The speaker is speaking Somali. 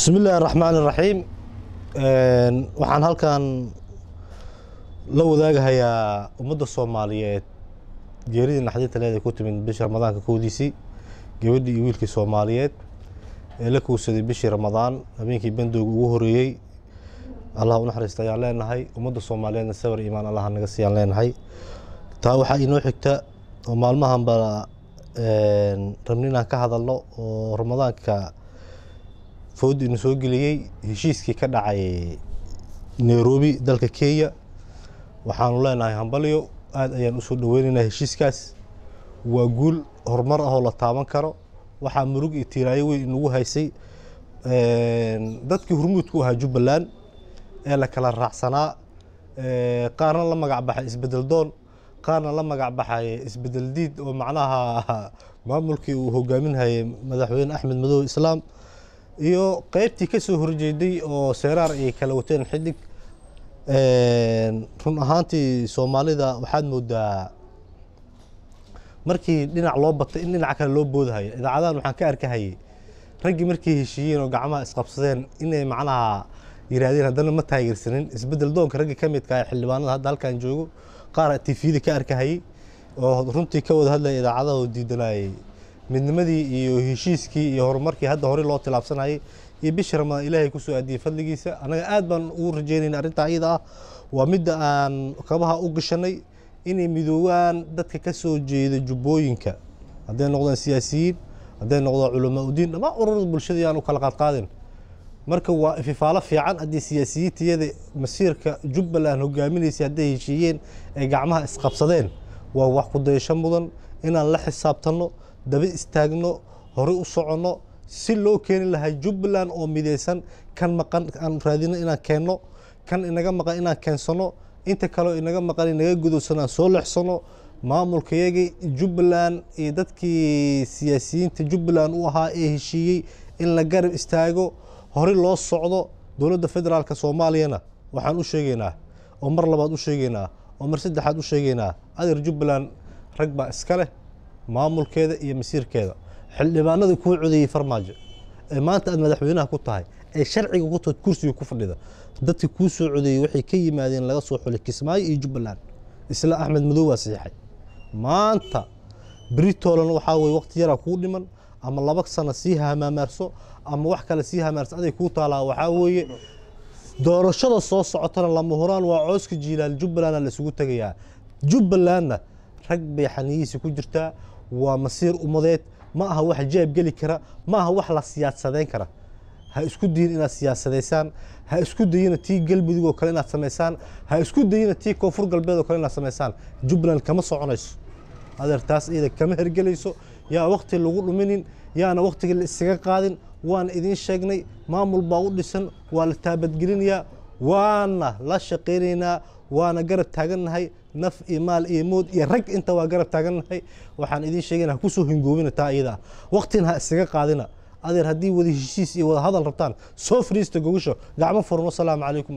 bismi illaahi raxmaan iraxiim waxaan halkan la wadaagahayaa ummadda soomaaliyeed geeridii naxdinta leed ay ku timid bishii ramadaanka kowdiisii gabadhii iyo wiilkii soomaaliyeed ee la kowsaday bishii ramadaan habeenkii bandooga ugu horeeyey allah u naxariista ayaan leenahay ummadda soomaaliyeedna sabar iimaan allah naga siiyaan leenahay taa waxaa inoo xigta oo maalmahanba rabni inaan ka hadalno oo ramadaanka foodi inu soo geliyey heshiiskii ka dhacay nairobi dalka kenya waxaanu leenahay hambalyo aada ayaan usoo dhaweynaynaa heshiiskaas waa guul horumar ahoo la taaban karo waxaa murug iyo tiiraayo weyn inagu haysay dadkii hurmuudku ahaa jubbaland ee la kala raacsanaa qaarna la magac baxay isbedel doon qaarna la magac baxay isbedel diid oo macnaha maamulkii uu hogaaminhayay madaxweyne axmed madow islaam iyo qeybtii ka soo horjeeday oo seeraar ay kala wateen xidig run ahaantii soomaalida waxaad moodaa markii dhinac loo batay in dhinac kale loo boodahaya idaacadahan waxaan ka arkahayay raggii markay heshiiyeen oo gacmaha isqabsadeen inay macnaha yiraahdeen haddana ma taageersanin isbedel doonka raggii ka midka ah xildhibaanada hadda halkan joogo qaar tifiyada ka arkahayay oo runtii ka wada hadlaya idaacadaha oo diidanayay midnimadii iyo heshiiskii iyo horumarkii hadda horey loo tilaabsanayay iyo bishii ramadaan ilaahay kusoo aadiyey fadligiisa annaga aad baan ugu rajeynayna arrintaa iyada ah waa midda aan kabaha u gashanay inay midoobaan dadka ka soo jeeda jubbooyinka hadday noqdaan siyaasiyiin hadday noqdaan culamaa udiin dhammaan ururada bulshada yaan u kala qaadqaadin marka waa ififaalo fiican haddii siyaasiyiintayada masiirka jubbaland hogaaminaysay hadday heshiiyeen ay gacmaha isqabsadeen waa wax ku dayasho mudan inaan la xisaabtanno daba istaagno horey u soconno si loo keeni lahaa jubbaland oo midaysan kan maqan aan raadino inaan keenno kan inaga maqan inaan keensano inta kaleo inaga maqan inaga gudubsano aan soo leexsano maamulkayagii jubbaland iyo dadkii siyaasiyiinta jubbaland u ahaa ee heshiiyey in la garab istaago horey loo socdo dowladda federaalka soomaaliyana waxaan u sheegaynaa oo mar labaad u sheegaynaa oo mar saddexaad u sheegaynaa adeer jubbaland rag baa iska leh maamulkeeda iyo masiirkeeda xildhibaanada kuu codeeyey farmaajo ee maanta aad madaxweynaha ku tahay ee sharciga ku tahay kursiga ku fadhida dadka kuu soo codeeyey waxay ka yimaadeen laga soo xulay kismaayo iyo jubbaland isla axmed madow waa saxiixay maanta britolan waxaa weye waqti yaraa kuu dhiman ama laba sano sii hamaamaarso ama wax kale sii hamaarso aday kuu taalaa waxaa weeye doorashada soo socotana lama huraan waa cooska jiilaal jubbalandna la isugu tegayaa jubbalandna rag bay xaniyihiisa ku jirtaa waa masiir ummadeed ma aha wax jaab geli kara ma aha wax la siyaasadeyn kara ha isku dayin inaad siyaasadaysaan ha isku dayina tii galmudug oo kale inaad samaysaan ha isku dayina tii koonfur galbeed oo kale inaad samaysaan jubbaland kama soconayso adeer taas iyada kama hergelayso yaa waqti lagu dhuminin yaana waqtiga la isaga qaadin waana idiin sheegnay maamul baa u dhisan waa la taabadgelinayaa waana la shaqaynaynaa waana garab taagannahay naf iyo maal iyo mood iyo rag inta waa garab taagannahay waxaan idiin sheegayna ha kusoo hingoobina taa iyada ah waqtina ha isaga qaadina adeer haddii wada heshiis iyo wada hadal rabtaan soo fadhiista gogasho gacmo furan wasalaamu calaykum